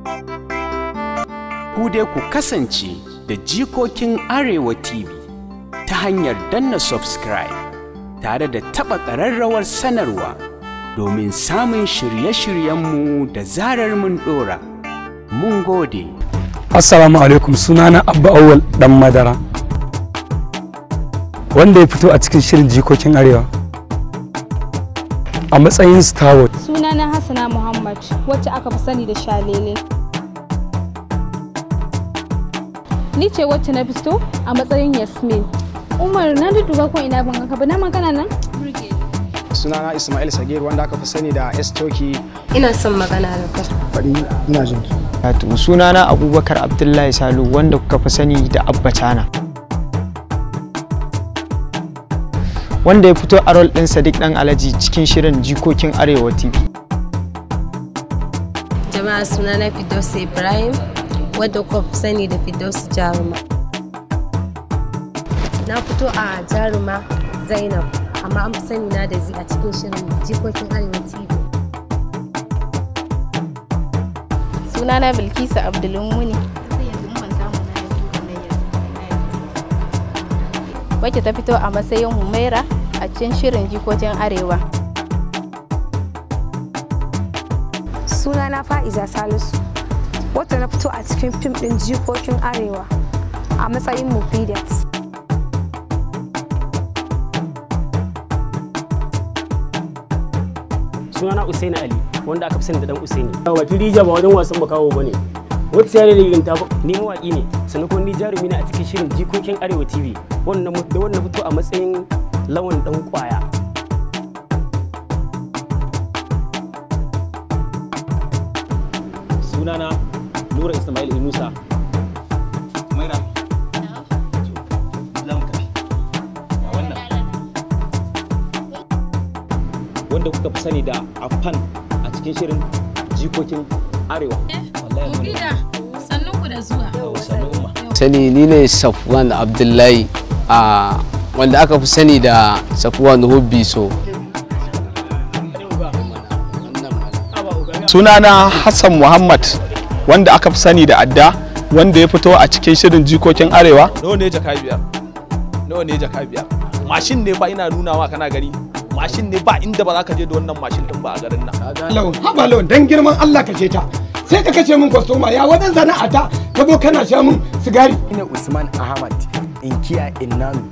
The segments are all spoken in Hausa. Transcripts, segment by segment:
Ku dai ku kasance da jikokin Arewa TV ta hanyar danna subscribe tare da taɓa ƙararrawar sanarwa domin samun shirye-shiryenmu da zarar mun ɗora. Mun gode. Assalamu alaikum sunana Abba Awwal dan Madara wanda ya fito a cikin shirin jikokin Arewa a matsayin Starwood. Sunana Hassana Muhammad wacce aka fi sani da Shalele. Ni ce wacce na fito a matsayin Yasmin. Umar na duduba ko ina ban ka ba na magana nan? sunana Ismail Sagir wanda aka fi sani da S Toki Ina son magana da kai. faɗi ina jin ki. Wato sunana Abubakar Abdullahi Salu wanda kuka fi sani da Abba Cana. Wanda ya fito a rol ɗin Sadiq ɗan Alhaji cikin shirin Jikokin Arewa TV. Jama'a sunana Firdausi Ibrahim wadda kuka fi sani da Firdausi Jaruma. Na fito a Jaruma Zainab amma an fi sani na da zi a cikin shirin Jikokin Arewa TV. Sunana Bilkisu Abdulmuni. Wacce ta fito a matsayin Humaira a cikin shirin jikokin Arewa. sunana fa'iza salisu wata na fito a cikin fim ɗin jikokin arewa a matsayin mufidat sunana Usaini Ali wanda aka fi sani da dan Usaini. Wato Rija ba wajen wasan bakawo ba ne. Wata sai da ligin ta ni mawaƙi ne sannan kuma ni jarumi ne a cikin shirin jikokin Arewa TV wannan da wannan fito a matsayin lawan dan kwaya. sunana Nura Ismail Inusa. Maira. Za mu tafi. Ga wannan. Wanda kuka fi sani da Afan a cikin shirin jikokin Arewa. Wallahi Sannun ku da zuwa. sannu umma. sani ni ne safwan abdullahi a wanda aka fi sani da safwan hobby so sunana Hassan Muhammad wanda aka fi sani da adda wanda ya fito a cikin shirin jikokin arewa Nawa ne jaka biyar? Nawa ne jaka biyar? Mashin ne ba ina nunawa kana gani. Mashin ne ba inda ba za ka je da wannan mashin din ba a garin nan. Lawan, haba lawan dan girman Allah ka ta. Sai ka kace min kwastoma ya wadan sana'ata ka zo kana sha min sigari. Ina Usman Ahmad Inkiya Innanu.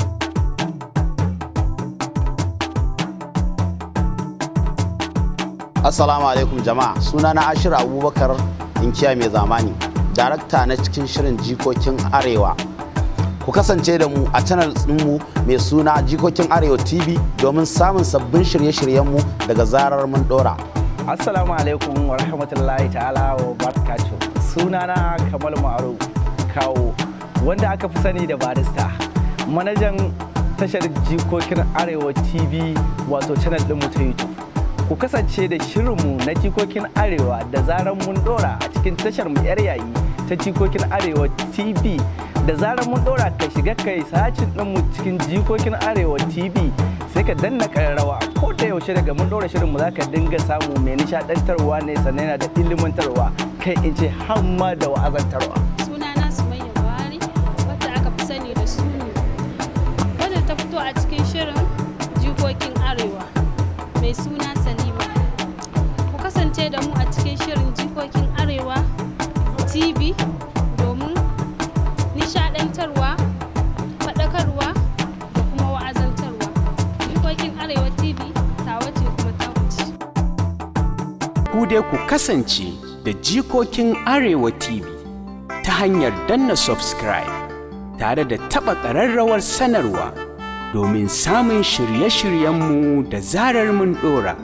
Assalamu alaikum jama'a sunana Ashir Abubakar inkiya mai zamani darakta na cikin shirin jikokin arewa ku kasance da mu a channel mu mai suna jikokin arewa tv domin samun sabbin shirye-shiryenmu daga zarar mun dora Assalamu alaikum wa rahmatullahi ta'ala wa barakatuh. Sunana Kamal Ma'aru Kawo wanda aka fi sani da barista. Manajan tashar jikokin Arewa TV wato channel ɗinmu ta YouTube. Ku kasance da shirinmu na jikokin Arewa da zarar mun dora a cikin tashar mu yar yayi ta jikokin Arewa TV. Da zarar mun dora ka shiga kai sacin ɗinmu cikin jikokin Arewa TV sai ka danna ƙararrawa ko da yaushe daga mun ɗora shirin mu zaka dinga samu mai nishaɗantarwa ne sannan yana da ilimantarwa kai in ce hamma da wa'azantarwa. Sunana Sumayya Buhari wacce aka fi sani da Sunu. Wadda ta fito a cikin shirin jikokin Arewa mai suna Salima. Ku kasance da mu a cikin shirin jikokin Arewa TV domin nishadantarwa, faɗakarwa da kuma wa'azantarwa. Jikokin Arewa TV tawa ce kuma ta wuce. Ku dai ku kasance da jikokin Arewa TV ta hanyar danna subscribe tare da taɓa ƙararrawar sanarwa domin samun shirye-shiryenmu da zarar mun ɗora.